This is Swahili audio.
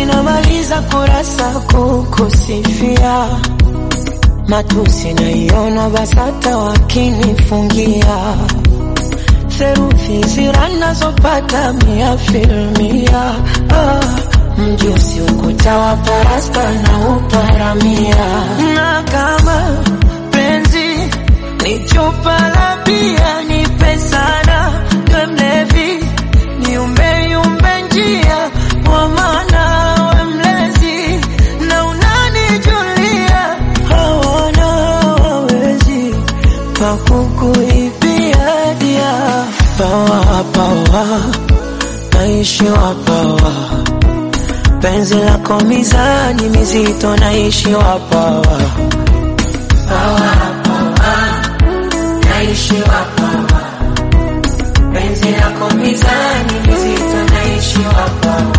namaliza kurasa kukusifia matusi naiona BASATA wakinifungia theruthi zira nazopata mia filmia ah, mjusi ukuta wa parasta na uparamia na kama penzi ni chupa la bia nipe sana we mlevi niumbeyumbe njia kwa maana we mlezi na unanijulia hawana hawawezi pakukuibia dia pawa pawa naishi wapawa penzi lako mizani mizito naishi wapawa pawa pawa naishi wapawa penzi lako mizani mizito naishi wapawa